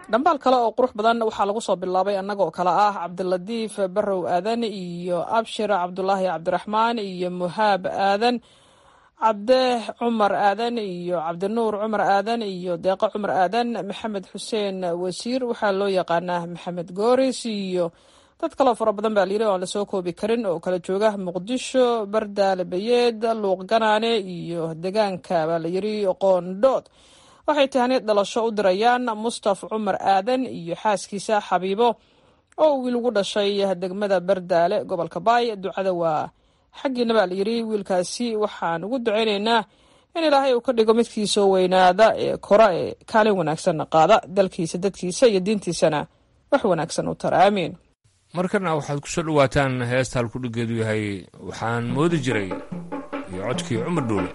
dhambaal kale oo qurux badan waxaa lagu soo bilaabay annagoo kale ah cabdilatiif barrow aadan iyo abshir cabdulaahi cabdiraxmaan iyo muhaab aadan cabde cumar aadan iyo cabdinuur cumar aadan iyo deeqo cumar aadan maxamed xuseen wasiir waxaa loo yaqaanaa maxamed gooris iyo dad kaloo fara badan baa layiri oan lasoo koobi karin oo kala jooga muqdisho bardaale bayeed luuq ganaane iyo degaanka baa layiri qoondhood waxay tahaniyad dhalasho u dirayaan mustaf cumar aadan iyo xaaskiisa xabiibo oo wiil ugu dhashay degmada bardaale gobolka baay ducada waa xaggiina baa layiri wiilkaasi waxaan ugu ducaynaynaa in ilaahay uu ka dhigo midkiisoo weynaada ee kora ee kaalin wanaagsanna qaada dalkiisa dadkiisa iyo diintiisana wax wanaagsan u tara aamiin markana waxaad ku soo dhowaataan heesta halkudhigeedu yahay waxaan moodi jiray iyo codkii cumar dhuule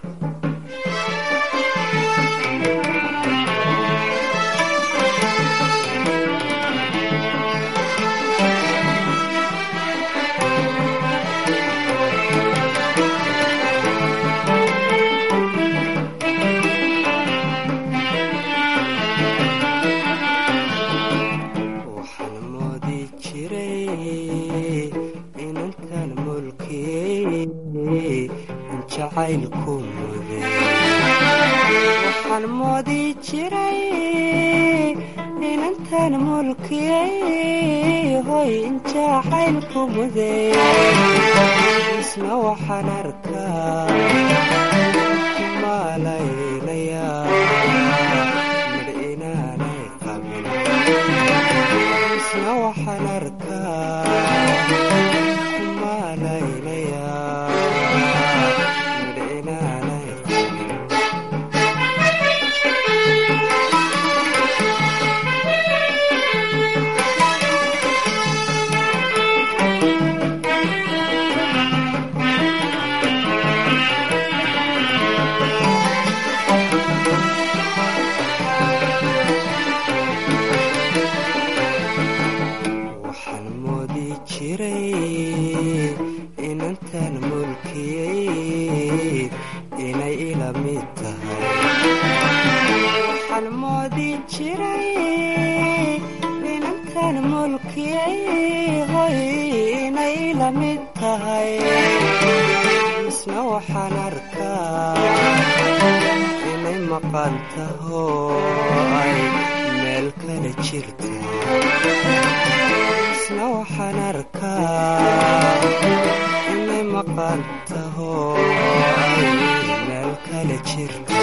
waxaan moodi jiray inantan mulkiyay hoy injacaylku muday isna waxaan arkaa kumalaynaya mar inaanay qabin isna waxaan arkaa kumalaynaya isna waxaan arkaa inay maqan taho ay meel kale jirta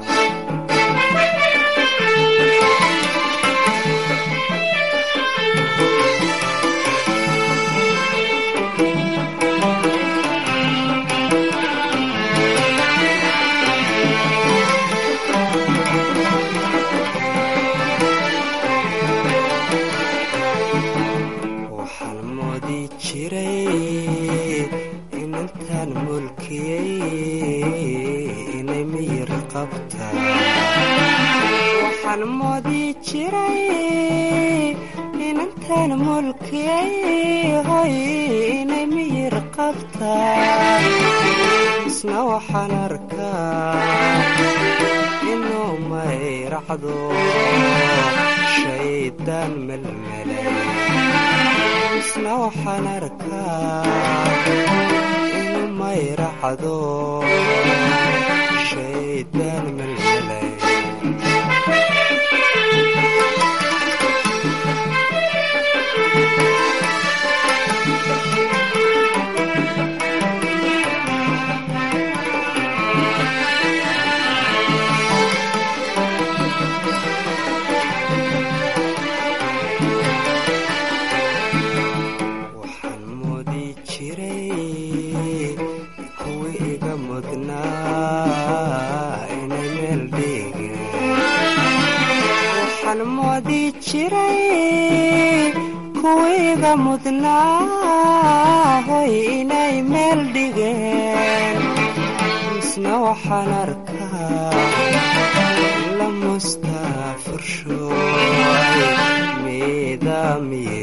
waxaan moodi jiray inantan mulkiyay hoy inay miyir qabtaa isna waxaan arkaa inuu mayracdo shaydaan melmelay isna waxaan arkaa inuu mayracdo shaydaan melmelay kuwiiga mudnaa hoy inay meel dhigeen isna waxaan arkaa la mustaafursho midaamiye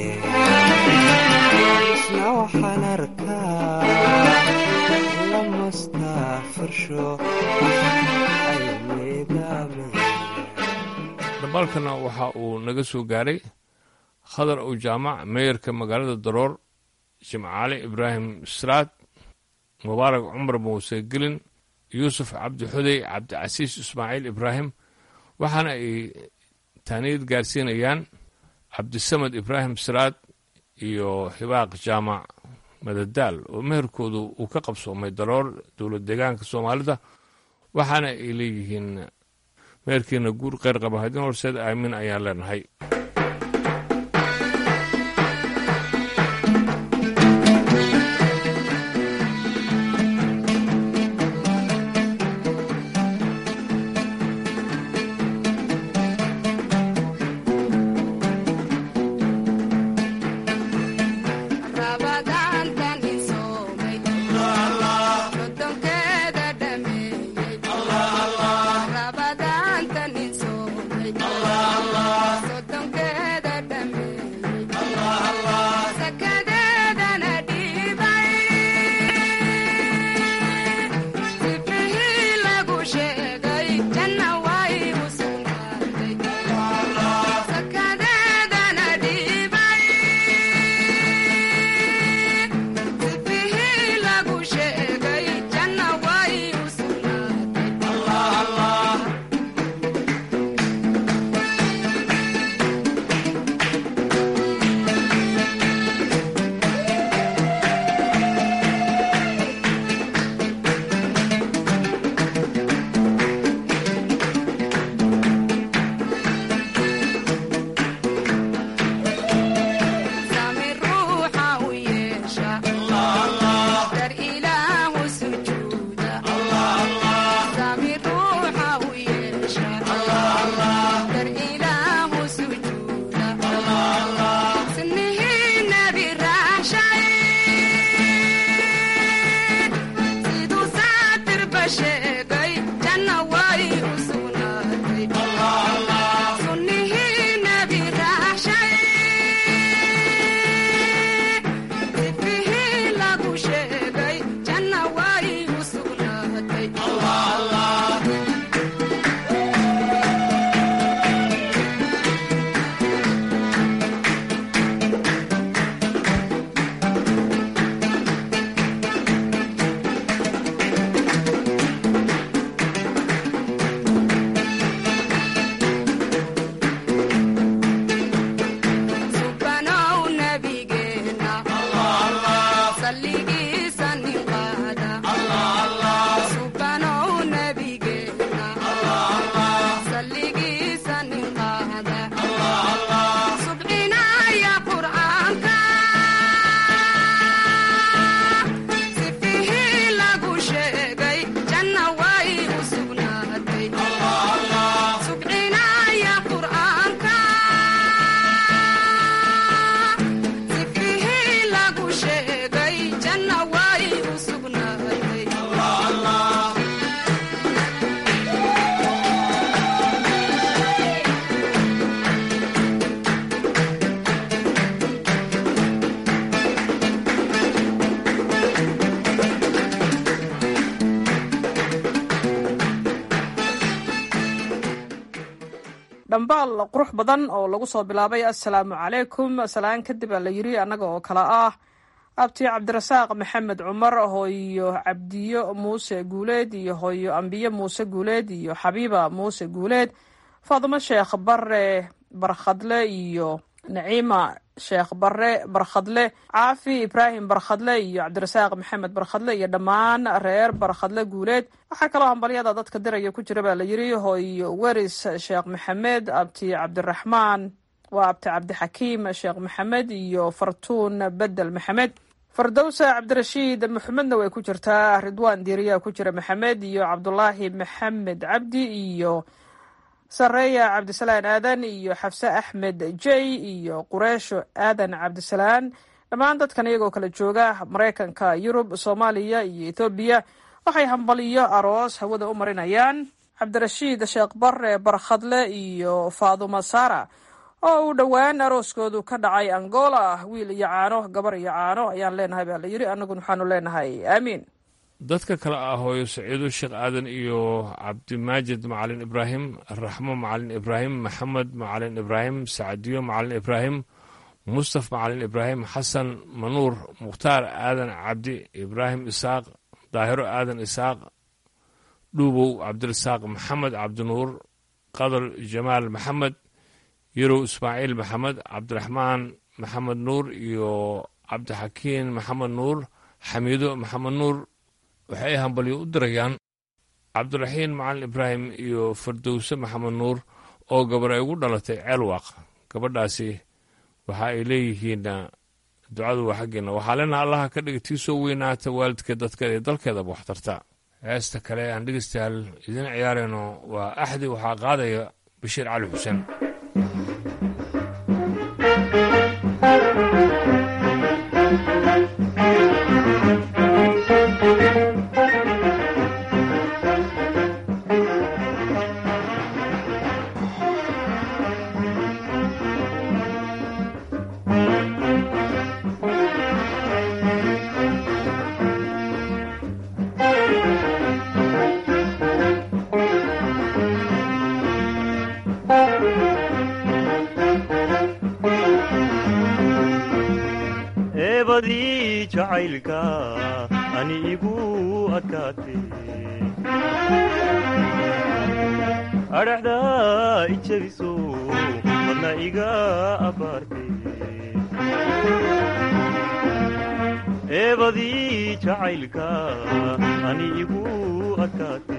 isna waxaan arkaa la mustaafursho ay midaamiye dhambaalkana waxa uu naga soo gaaray khadar ow jaamac meeyarka magaalada daroor jimcaale ibraahim sraad mubaarak cumar muuse gelin yuusuf cabdi xudey cabdicasiis ismaaciil ibraahim waxaana ay taaniyad gaarsiinayaan cabdisamed ibraahim sraad iyo hibaaq jaamac madadaal oo meherkoodu uu ka qabsoomay daroor dowlad deegaanka soomaalida waxaana ay leeyihiin meherkiina guur kheyr qaba haddin horseed aamin ayaan leenahay dhambaal qurux badan oo lagu soo bilaabay assalaamu calaykum salaan kadib aa la yiri annaga oo kale ah abti cabdirasaaq maxamed cumar hooyo cabdiyo muuse guuleed iyo hooyo ambiye muuse guuleed iyo xabiiba muuse guuleed faadimo sheekh bare barkhadle iyo naciima sheekh bare barkhadle caafi ibraahim barkhadle iyo cabdirasaaq maxamed barkhadle iyo dhammaan reer barkhadle guuleed waxaa kaloo hambalyada dadka diraya ku jira baa la yiri hooyo weris sheekh maxamed abti cabdiraxmaan waa abti cabdixakiim sheekh maxamed iyo fartuun bedel maxamed fardowsa cabdirashiid maxamedna way ku jirtaa ridwaan diiriyaa ku jira maxamed iyo cabdulaahi maxamed cabdi iyo sareeya cabdisalaan aadan iyo xafse axmed jey iyo qureesho aadan cabdisalaan dhammaan dadkan iyagoo kala jooga maraykanka yurub soomaaliya iyo ethoobiya waxay hambaliyo aroos hawada u marinayaan cabdirashiid sheekh bare barkhadle iyo faaduma sara oo uu dhowaan arooskoodu ka dhacay angola wiil iyo caano gabar iyo caano ayaan leenahay baa la yiri annaguna waxaanu leenahay aamiin dadka kale ah hooyo saciido sheekh aadan iyo cabdimaajid macalin ibraahim raxmo macalin ibraahim maxamed macalin ibraahim sacadiyo macalin ibraahim mustaf macalin ibraahim xasan manuur mukhtaar aadan cabdi ibraahim isaaq daahiro aadan isaaq dhuubow cabdirasaaq maxamed cabdinuur qadar jamaal maxamed yarow ismaaciil maxamed cabdiraxmaan maxamed nuur iyo cabdixakiin maxamed nuur xamiido maxamed nuur waxay hambalyo u dirayaan cabdiraxiin macalin ibraahim iyo fardowse maxamed nuur oo gabar ay ugu dhalatay ceelwaaq gabadhaasi waxa ay leeyihiin ducadu waa xaggeena waxaa lena allaha ka dhiga tii soo weynaata waalidkeed dadkeeda iyo dalkeedaba waxtarta heesta kale aan dhegeystayaal idiin ciyaarayno waa axdi waxaa qaadaya bashiir cali xuseen eebadii jacaylka ani igu adkaatay adhaxda ijabiso wadna iga abbaartay eebadii jacaylka ani igu adkaatay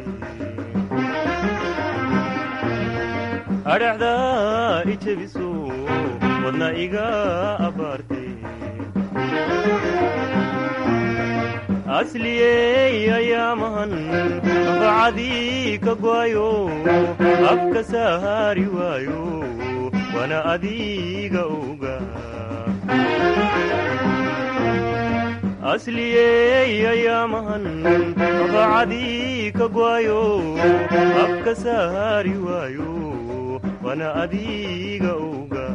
adhaxda ijabiso wadna iga abbaartay asliyey ayaamahan bacadii ka go'ayo afka sahaari waayo wana adiga oga asliyey ayaamahan bacadii ka go'ayo afka sahaari waayo wana adiga oga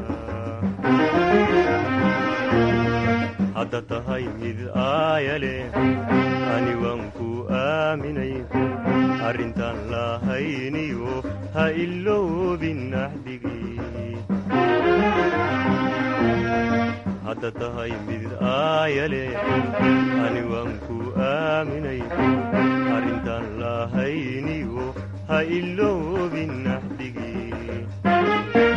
hadda tahay mid aayale ani waan ku aaminay arrintaan lahayniyo ha iloobin axdigii hadda tahay mid aayale ani waan ku aaminay arrintaan lahayniyo ha iloobin axdigii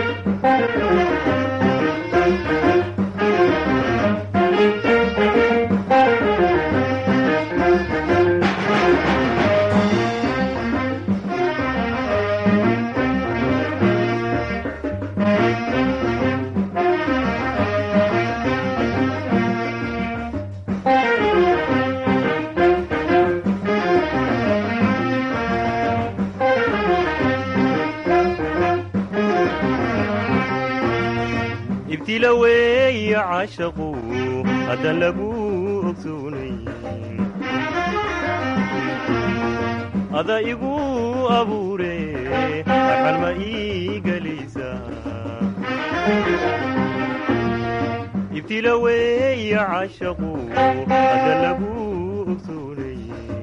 ibtila weeya caashaqu haddaan lagu ogsoonay ada igu abuure axal ma ii gelaysa ibtila weeya caashaqu haddaan lagu ogsoonay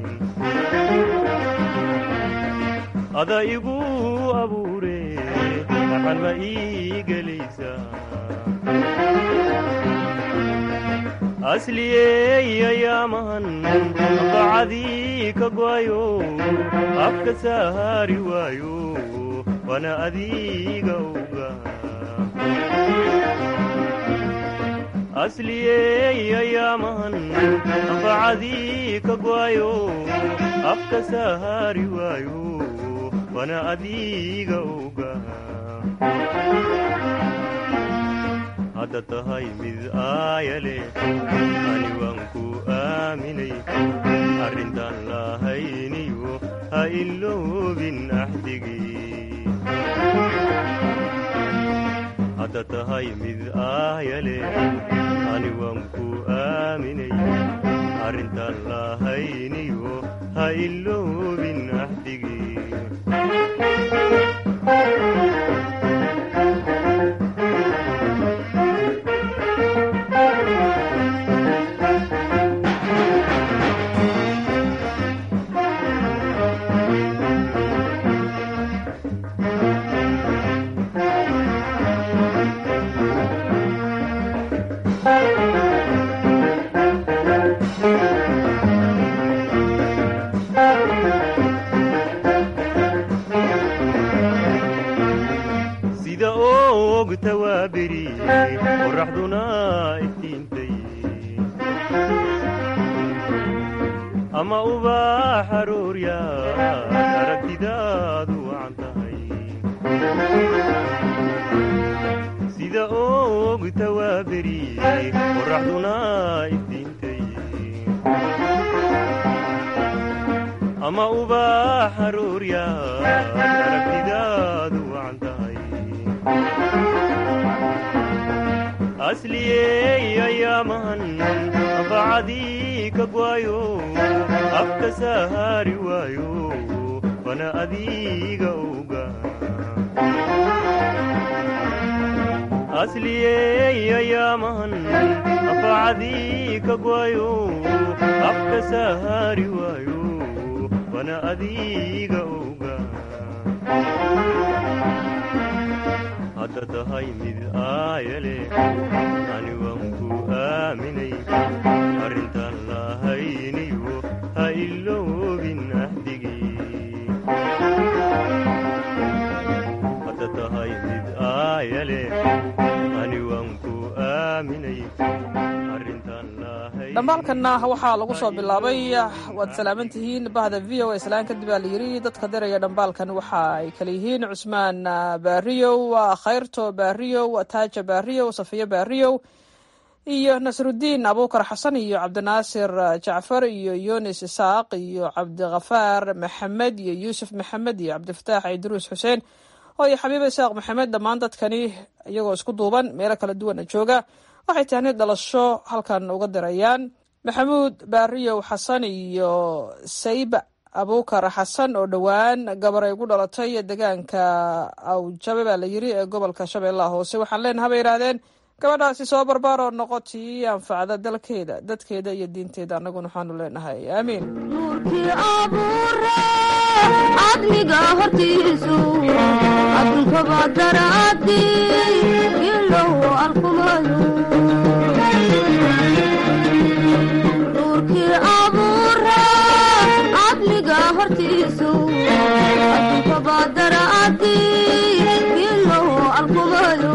ada igu abuure axal ma ii gelaysa asliyey ayaamahan bacadii ka go'ayo afka sahaari waayo wana adiga oga asliyey ayaamahan bacadii ka go'ayo afka sahaari waayo wana adiga oga hadda tahay mid aayale ani waan ku aaminay arrintaan lahayniyo ha iloobin axdigii hadda tahay mid aayale ani waan ku aaminay arrintaan lahayniyo ha iloobin axdigii sida oogta waa beri qorraxduna iftiintay ama ubaax arooryaad aragtidaadu wacan tahay sida oogta waa beri qorraxduna iftiintay ama ubaax arooryaad aragtidaadu wacan tahay asliyey ayaamahan bacadii ka gwaayo afka sahaari waayo bana adiga oga asliyey ayaamahan bacadii ka gwaayo afka sahaari waayo bana adiga oga hadda tahay mid aayale ani waan ku aaminay arrintaan lahayniyo ha iloobin ahdigii hadda tahay mid aayale ani waan ku aaminay arrintaan dhambaalkanna waxaa lagu soo bilaabay waad salaaman tihiin bahda v o islaan kadib aa layidhi dadka diraya dhambaalkan waxa ay kala yihiin cusmaan baariyow khayrto baariyow taaja baariyow safiyo baariyow iyo nasrudiin abuukar xasan iyo cabdinaasir jacfar iyo yunis isaaq iyo cabdikhafaar maxamed iyo yuusuf maxamed iyo cabdifataax idruus xuseen oo iyo xabiib isaaq maxamed dhammaan dadkani iyagoo isku duuban meelo kala duwana jooga waxay tahni dhalasho halkan uga dirayaan maxamuud baariyow xasan iyo sayba abuukar xasan oo dhowaan gabar ay gu dhalatay deegaanka awjabe baa la yiri ee gobolka shabeellaha hoose waxaan leenaha bay yidhaahdeen gabadhaasi soo barbaar oo noqotii anfacda dalkeeda dadkeeda iyo diinteeda annaguna waxaanu leenahay aamiin cadmiga hortiisu addunkaba daraadi ilow alkumayo nuurkii abuura cadmiga hortiisu addunkaba daraadi ilow alkumayo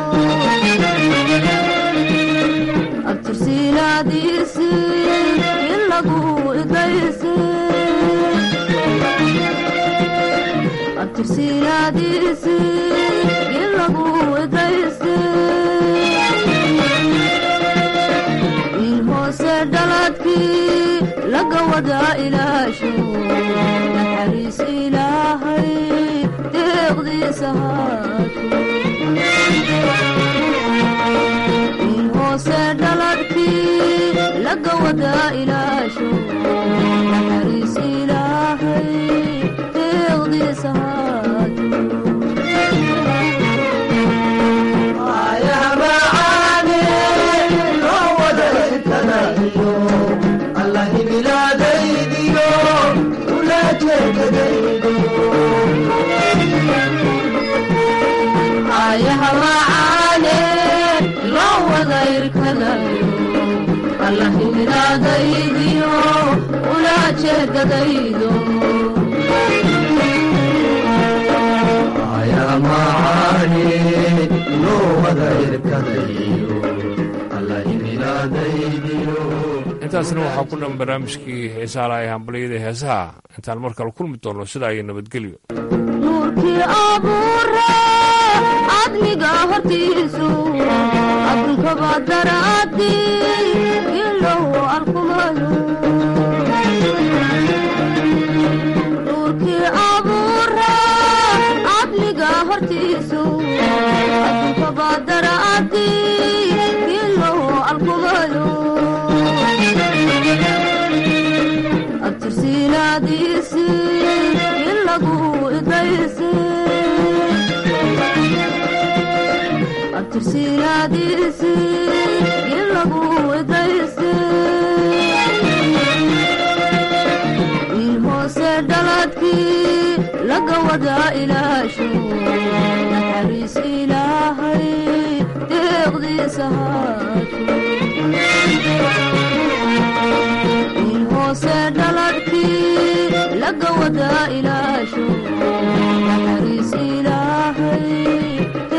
abtirsiilaadiisi ilagu idaysi abtirsiilaadiisi ilagu idaysi in hoose dhaladkii laga wadaa ilaasho naxariis ilaahay deeqdiisa haato in hoose dhaladkii laga wadaa ilaasho naxariis ilaahay deeqdiisa ayaha macaane loo wada irkadayo allah himilaadaydiyo ula jeedadaydo intaasna waxaa ku dhan barnaamijkii heesaha lahay hambalyada heesaha intaan mar kale kulmi doonno sidaa iyo nabadgelyo nuurkii abuura cadmiga hortiisu addunkaba daraadi ilow alkumayo nuurkii abuura cadmiga hortiisu addunkaba daraadi ilow alkumayo abtirsiilaadiisi ilagu idaysi abtirsiilaadiisi ilagu idaysi in hoose dhaladkii laga wadaa ilaasho naxariis ilaahay deeqdiisa haato in hoose dhaladkii laga wadaa ilaasho naxariis ilaahay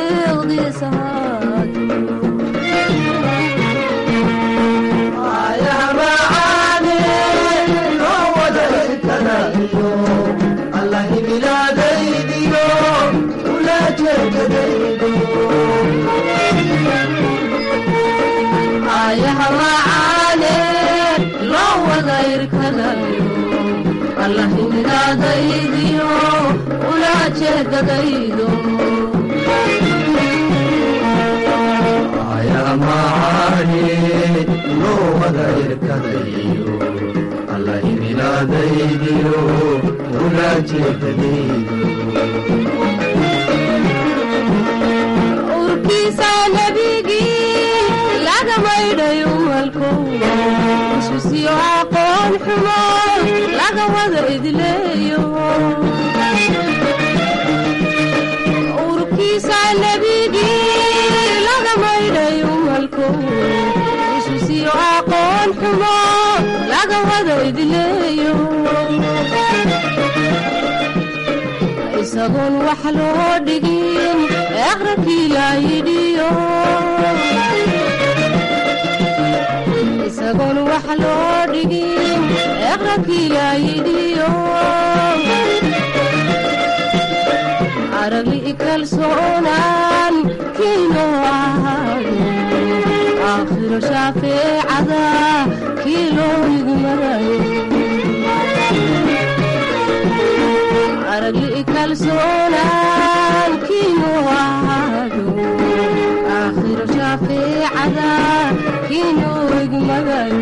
urkiisa nebigii laga maydhay umalko ususyo aqoon xumo laga wada idleeyo urkiisa nebigii laga maydhay umalko ususyo aqoon xumo laga wada idleeyo isagoon wax loo dhigin eqrankii laa yidhiyo isagoon wax loo dhigin eqrankii laa yidhiyo aragli kalsoonaan kiinoo ahaado aakhiro shaafeecada kii loo yigmadayo aragli kalsoonaan kiinuu ahaado aakhiro shaafeecada kiinuu igmagayo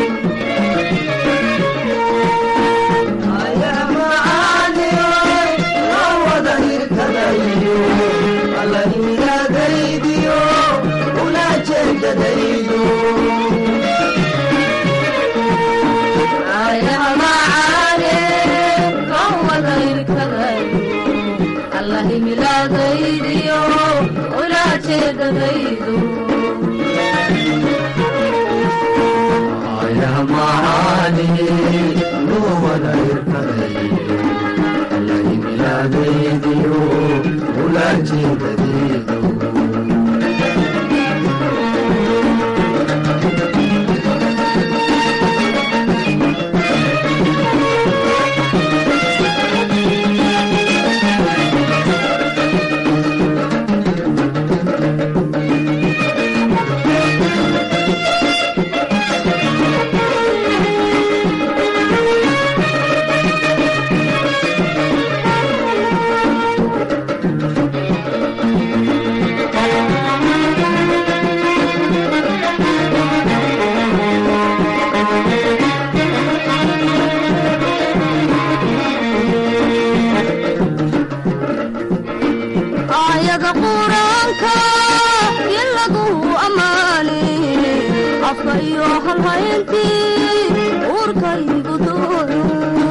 aayada quraanka in lagu ammaane afka iyo halhayntii uurkaygu doono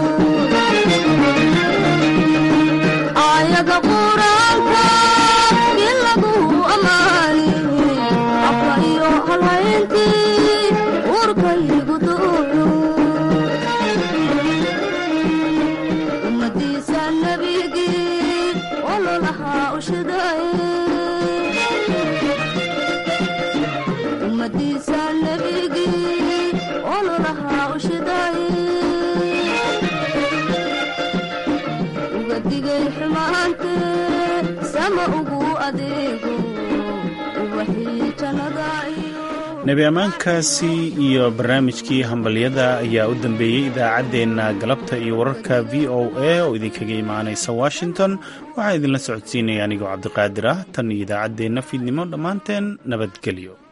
aayada quraanka in lagu ammaane afka iyo halhayntii uurkaygu doono ummadiisa nabigii ololahaa ushidaye ummadiisa nabigii ololahaa ushidaye uga digay xumaante sama ugu adeego ubaxii jannada iyo nebi ammaankaasi iyo barnaamijkii hambalyada ayaa u dambeeyey idaacaddeenna galabta iyo wararka v o a oo idinkaga imaanaysa washington waxaa idinla socodsiinaya anigoo cabdiqaadir ah tan iyo idaacaddeenna fiidnimo dhammaanteen nabadgelyo